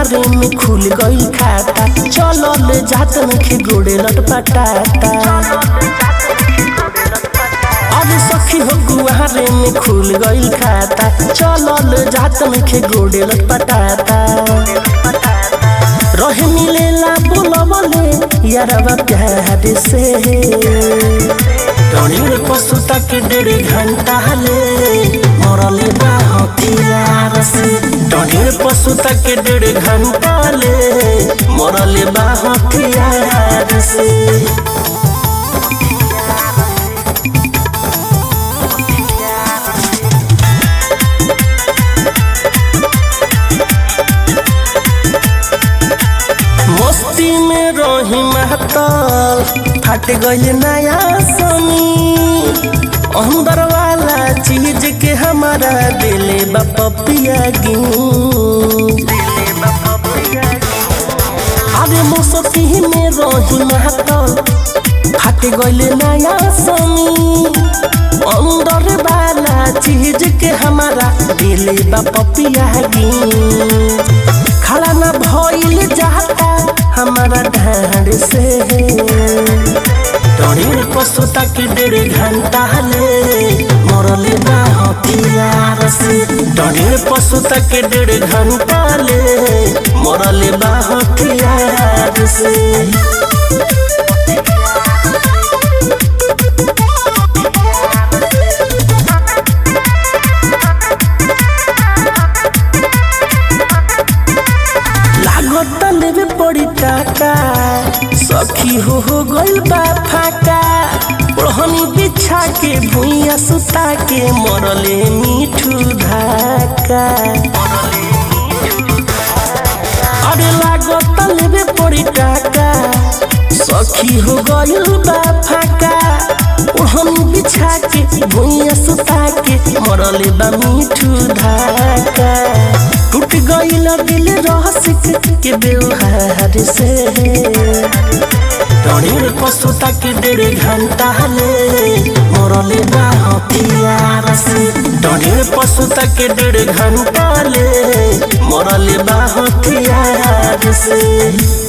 गुहारे में खुल गई खाता चलल जात नखे गोड़े लटपटाता अरे सखी हो गुहारे में खुल गई खाता चलल जात नखे गोड़े लटपटाता रहे मिलेला बोलबले यारवा प्यार से टणिर पशुता के डेढ़ घंटा ले मरले बा हथियार से टणिर पशुता के डेढ़ घंटा ले मरले बा हथियार से मस्ती में रही महतल फट गई नया सनी अंदर वाला चीज के हमारा दिले बपिया अरे मस्ती में रही महतल फट गई नया सनी अंदर वाला चीज के हमारा दिले बपिया खड़ा न भइल जाता हमारा ढांड से टणिर पशुता के डेढ़ घंटा ले मरले बा हथियार से टणिर पशुता के डेढ़ घंटा ले मरले बा हथियार से लागत लेवे पड़ी टाका सखी हो हो गइल बा फाका ओढ़नी बिछा के भुइया सुता के मरले मीठू धाका अरे लागत लेवे पड़ी टाका सखी हो गइल बा फाका ओढ़नी बिछा के भुइया सुता के मरले बा मीठू धाका टूट गइल दिल रहसिक के व्यवहार से टणिर पशुता के डेढ़ घंटा ले मरले बा हथियार से टणिर पशुता के डेढ़ घंटा ले मरले बा हथियार से